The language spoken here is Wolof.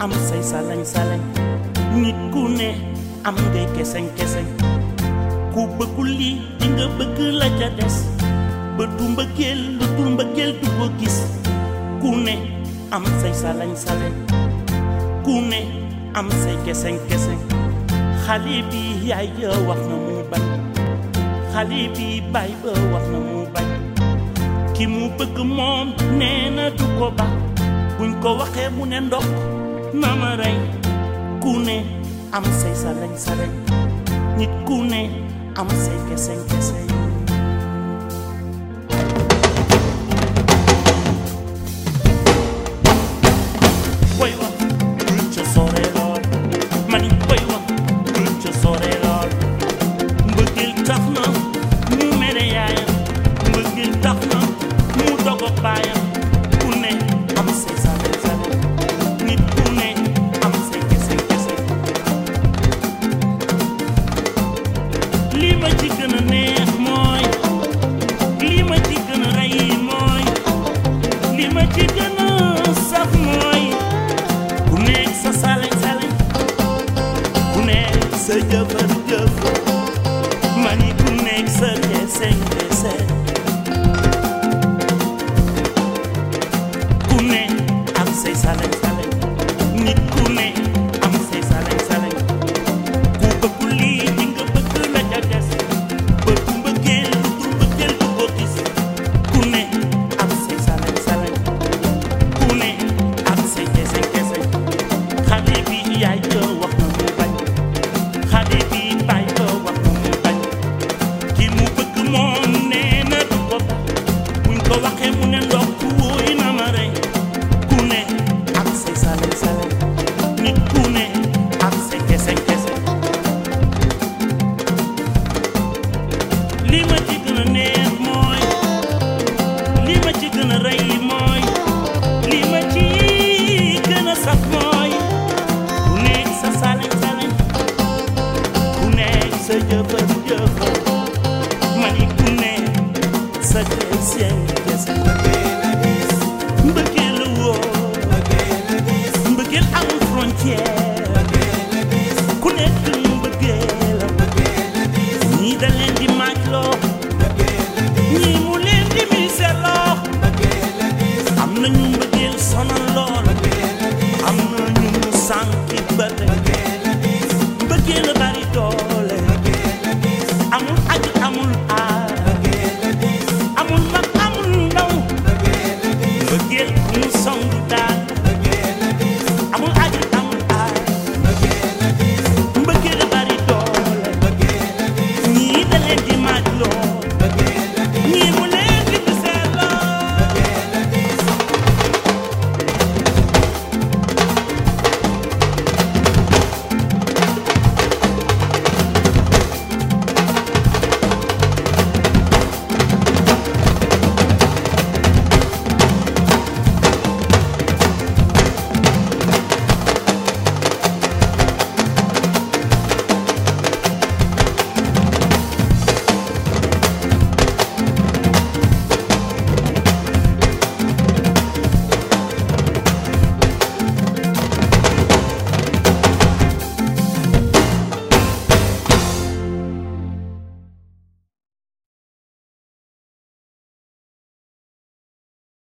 am say salañ salañ nit ku ne am ngay keseñ keseñ ku bëggul lii di nga bëgg la ca des ba du mbëggeel lu dul mbëggeel du ko gis ku ne am say salañ salañ ku ne am say keseñ keseñ xale bi yaay ja wax na mu bañ xale bi baay ba wax na mu bañ ki mu bëgg moom nee na du ko ba buñ ko waxee mu ne ndokk na ma rey ku ne am say salañ salañ nit ku ne am say keseñ keseñ boy wax bul ca sore lool mani boy wax bul ca sore lool mbëggeel tax na mu mere yaayam mbëggeel tax na mu dogo baayam ku ne am say salañ salañ nit ku ne am say keseñ keseñ lii ma ci gën a neex mooy lii ma ci gën a rey mooy lii ma ci gën a saf mooy ku nekk sa salañ salañ ku nekk sa jëfër jëf ma ni ku nekk sa keseñ keseñ ku ne am say salañ salañ nit ku ne am say salañ salañ ku bëggul lii di nga bëgg la ca des bëgg mbëggeel lu dul mbëggeel du ko gis ku ne am say salañ salañ ku ne am say keseñ keseñ xale bi yaay ja wax na mu bañ xale bi baay ja wax na mu bañ ki mu bëgg moom nee na du ko ba buñ ko waxee mu ne ndox wóoy na ma rey ku ne am say salañ salañ nit ku ne am say keseñ keseñ li ma ci gën a neex mooy li ma ci gën a rey mooy li ma ci gën a saf mooy ku nekk sa salañ salañ ku nekk sa jëfër jëfër ma ni ku nekk sa keseñ keseñ mbëggeel la woo mbëggeel amul frontière ku nekk mbëggeel ñii da leen di maaj loo